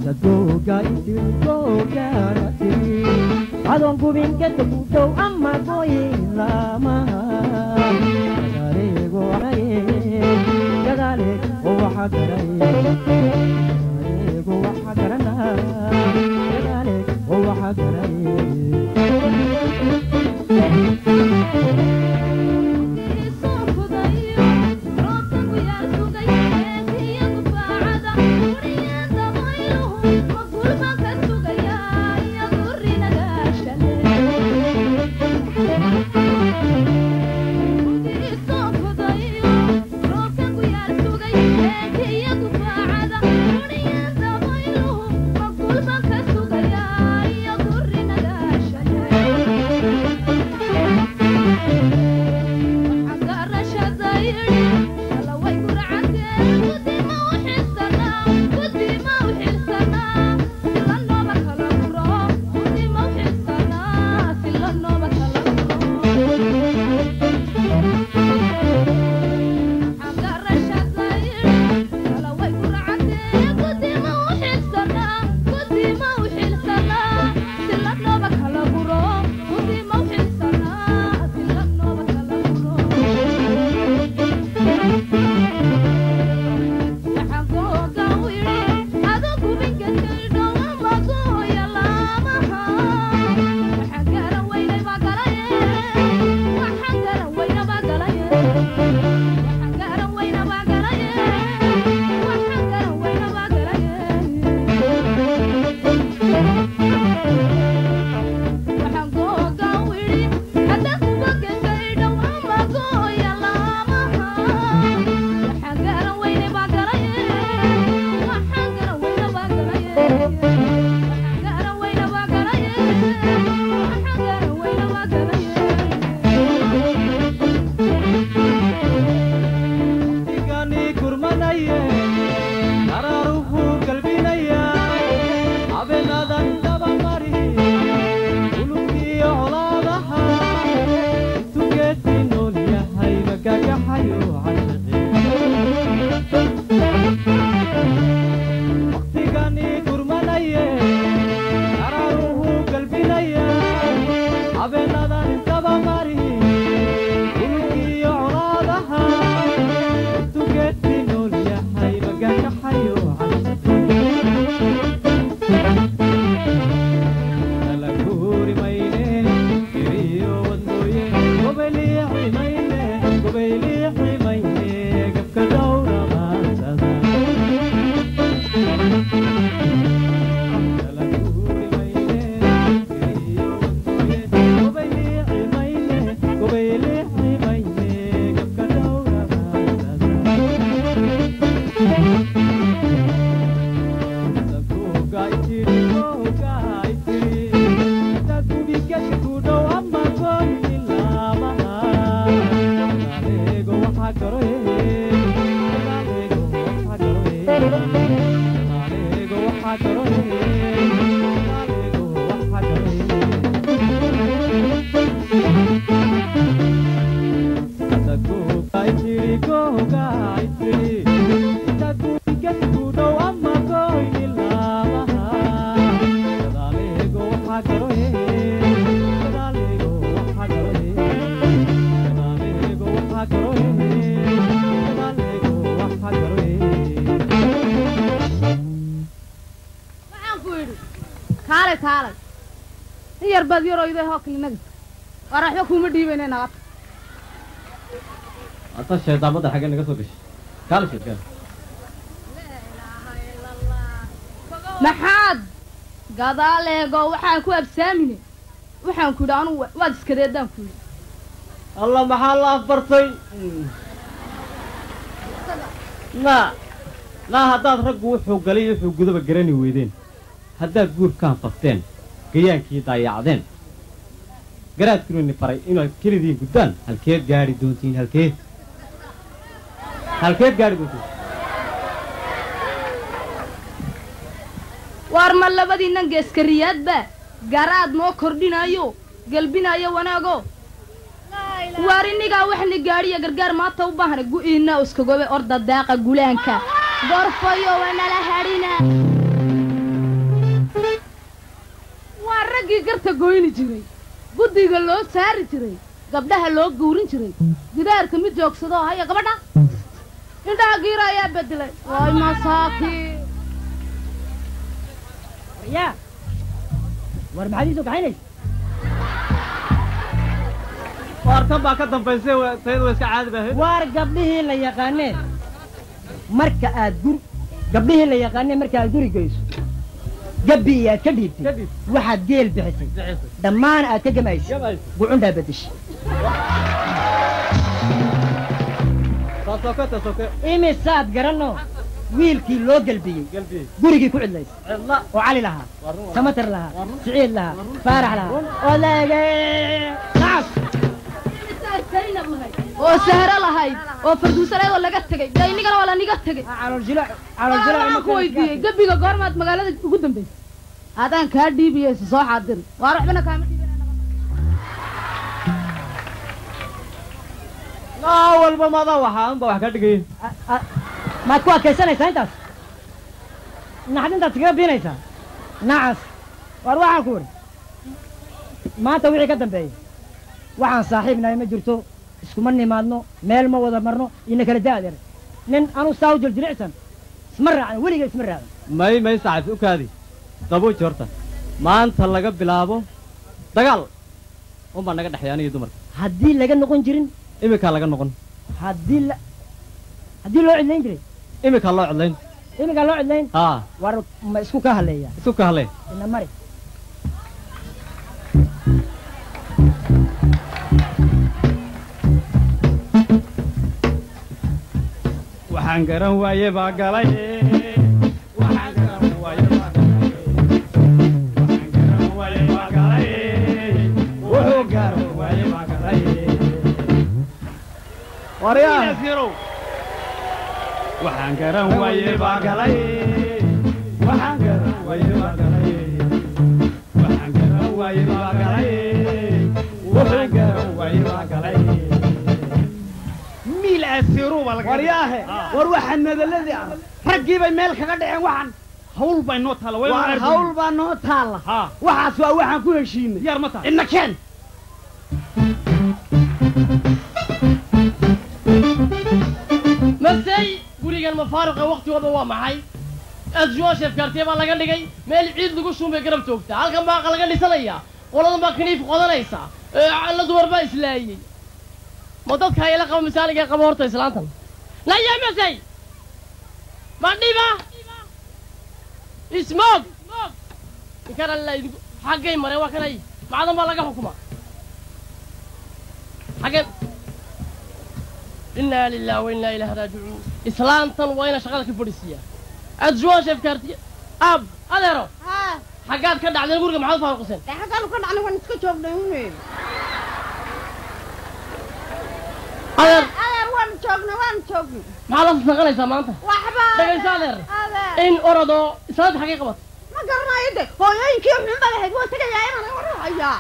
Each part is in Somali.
dadooga isil googaara tiri adoon gubinka dugdow ama gooyin lamaha gadaaleego anaye gadaale oo waxa garaye gadaaleego waxa garana gadaale oo waxa garaye kaalay kaalay in yar baad yaroyday hoo kilinaga waar waxba kuuma dhiibayna nabad ata shaydaamada xaggee naga soo gashay kaala sheedkaan maxaad gadaal eego waxaan ku absaamine waxaan ku yidhi anugu waad iskadeedaan ku yidhi allah maxaa la afbartay na naa haddaad raggu wuxuu galay iyo wuxuu gudaba garani weydeen haddaad guurkaan fafteen gayaankii daayacdeen garaadkiinuni faray inaad kelidiin guddaan halkeed gaadhi doontiin halkeed halkeed gaadhi doontiin waar ma labadiinnan geeskariyaadba garaad noo kordhinayo gelbinayo wanaago waar innigaa waxni gaadhiya gargaar maanta u baahna gu'iinna iskagobe orda daaqa gulaanka gorfayo wanala hadhina goyni jiray guddiga loo saari jiray gabdhaha loo guurin jiray gidaarka mid joogsado oo haya gabadha indhaha giira ayaa bedelay waay masaakiin yaa war maxaad ii soo kaxaynaysa waartan baa ka dambaysay wa- tayada waa iska caadi baa ahayd waar gabdhihii la yaqaanee marka aad gur gabdhihii la yaqaanee marka aad guri geyso gabbi iyo aad ka dhiibtay Kadib. waxaad geel bixisay dhammaan aad ka gamaysay Gabays. gucundhaa bedeshay taasoke taasoke imisaad garanno wiilkii loo gelbiyey galbi gurigii ku cidlaysay cidla oo cali lahaa waa run waa samatar lahaa siciid lahaa faarax lahaa oo laege naas Zaynab lahayd oo sahro lahayd oo farduusaleed oo laga tegay dee inigana waa laniga tegay calool jilaac calool jilaac waxaan ku weydiiyey gabiga goormaad magaalada ugu dambaysay haddaan kaa dhiibiyeysa soo xaadiri waar waxbana kaama dhiibin naa walba madaa waxaa unba wax ka dhigay maad ku adkaysanaysaa intaas naxdintaad iskaga biinaysaa nacas waar waxaan ku idhi maanta wixii ka dambeeya waxaan saaxiibnahay ma jirto iskuma nimaadno meel ma wada marno ina kala da'deer nin anu saa u jiljilicsan isma raacin weliga isma raacin may may saaxiib u kaadi dabuuji horta maanta laga bilaabo dagaal unbaa naga dhexeeya aniga dumarka haddii laga noqon jirin iminkaa laga noqon haddii la haddii loo cidlayn jiray iminkaa loo codlayn iminkaa loo cidlayn haa war ma isku ka hadleeya isu ka hadlee ina mari waxaan garan waaye baa galay waxaan garan waaye baa galay waxaan garan waaye baa galay wuxuu garan waaye baa galay waryaa waxaan garan waaye baa galay waxaan garan waaye baa galay waxaan garan waaye baa galay wuxuu garan waaye baa galay miil asiiru baa laga waryaahe war waxaan madaladii ah raggii bay meel kaga dhaceen waxaan hawl bay noo taala way waa hawl baa noo taalla haa waxaas waa waxaan ku heshiinay diyaar ma tahay ina keen masey gurigan mafaaruqa waktigooda waa maxay asjoosheef kaartiya baa laga dhigay meel ciid lagu shumbay garab joogta halkan baa laga dhisanaya qoladan baa kaniif qodanaysa ee, la dumar baa islaayey ma dadka ayala qaba masaaliga qaba horta islaantan naya masey ma dhiba ismoog ninkan alla idinku xaggay mareen waa kanay macdan baa laga xukuma xaggeen inaa lilah wa inaa ilahi raajicuun islaantan waa ina shaqada ka fadhiisiiya adjuwaashef kaartiya aab adeero xaggaad ka dhacdeen guriga maxaad faaruqiseen xaggaanu ka dhacnay waan iska joognay une adeer adeer waan joognay waan joognay maxaa la saqanaysaa maanta waxba dhegayso adeer adeer in orodoo islaanta xaggay qabat ma garanayo de hooyooyinkii xun baa lahayd waa tegayaa inaan warhayaa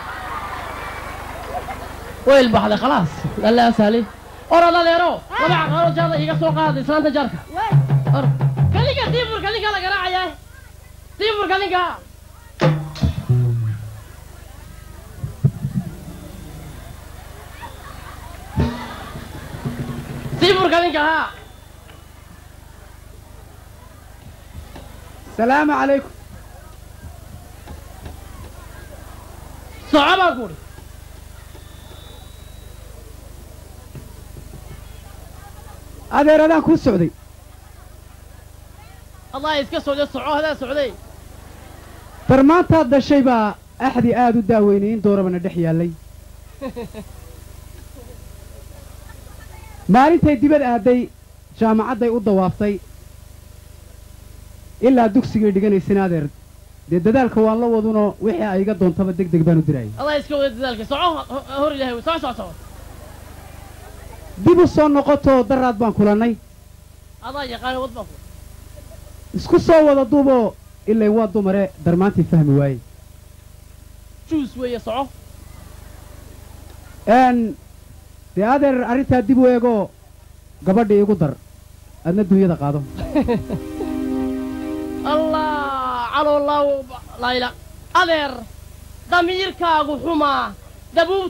wayl baxday khalaas alla saali orod adeero laba caqaaro jaada iga soo qaada islaanta jaarka way or kalinka diiburka ninkaa la garaacayaa diiburka ninkaa diiburka ninka haa salaamu calaykum soco baan ku udhi adeer adaan kuu socday allah iska socda soco hadaa socday barmaantaad dhashay baa axdi aad u daaweynay in doorabana dhex yaallay maalintay dibad aaday jaamacadday u dawaaftay ilaa dugsigay dhiganaysana adeer dee dadaalka waan la wadunoo wixii ay iga doontaba deg deg baan u dirayay allah iska wada dadaalka soco ho- hor ilahay wey soco soco soco dib u soo noqotoo daraad baan kulannay adaa yaqaana wad baan ku isku soo wada duuboo ilay waa dumare darmaantii fahmi waayey juus weeye soco n dee adeer arrintaa dib u eegoo gabadha iigu dar adna dunyada qaado allah calolaaw layla adeer damiirkaagu xumaa dabuub